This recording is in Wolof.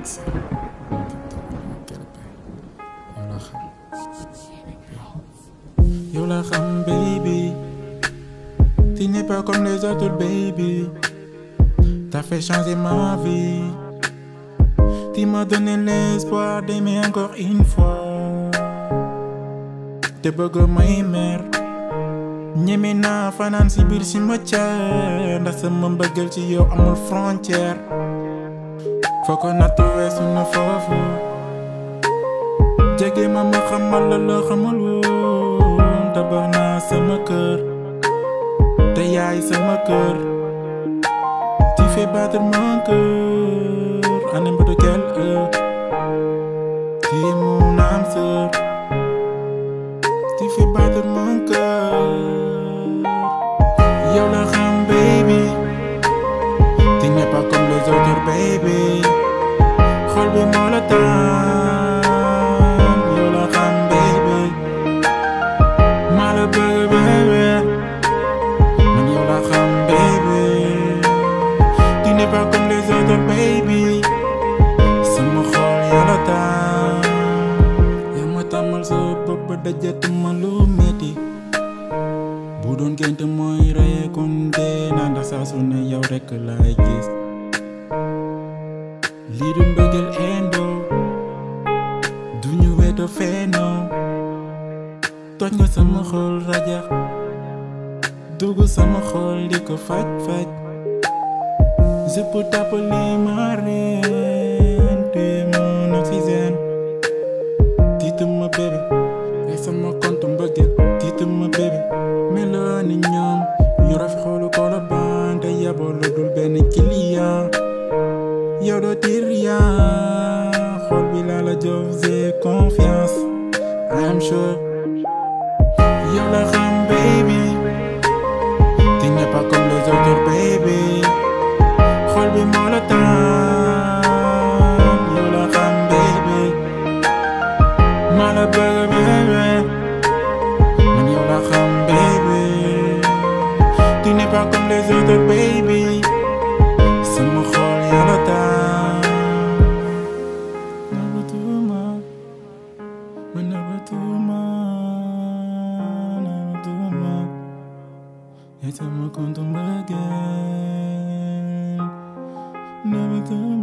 yow la xam baby tu n'es pas comme les autres baby t'as fait changer ma vie tu m'as donné l'espoir d'aimer encore une fois te bëgg may mer ñeme naa fanaan si biir si ma caar ndax sama mbëggal ci yow amul frontière foo ko nattu weesu na foofu jege ma ma xamal la loo xamul woon tabax naa sama kër te yaay sama kër tu fais battre mon cœur à n'importe quelle heure tu es mon âme sœur tu fais battre mon cœur yow la xam baby tu n'es pas comme les autres baby xol bi moo la tànn yow la xam baby maa la bëgg baby man yow la xam baby tu n'es pas comme les autres baby sama xol yaa la tànn yaa ma tàmmal sa bopp ba dajatuma lu metti bu doon gént mooy reye kon dee naa ndax saa su ne yow rekk laay gis lii du mbëggeel endo duñu weto fenoo toj nga sama xol rajax dugg sama xol di ko faj faj je peux t'appeler ma reine tu es mon oxygène tiitu ma bébé ay sama compte mbëggeel tiitu ma bébé meloo ni ñoom yu rafet xoolu koola baan te yaboo lu dul benn client yow doo tir rien xol bi laa la jox j'ai confiance I'm sure yow la xam baby tu n'es pas comme les autres baby xol bi moo la tànn yow la xam baby maa la bëgg baby man yow la xam baby tu n'es pas comme les autres baby sama xol yaa la tànn nëbbatuma man nëbbatuma nëbbatuma yaa sama compte mbëggeel nëbbatuma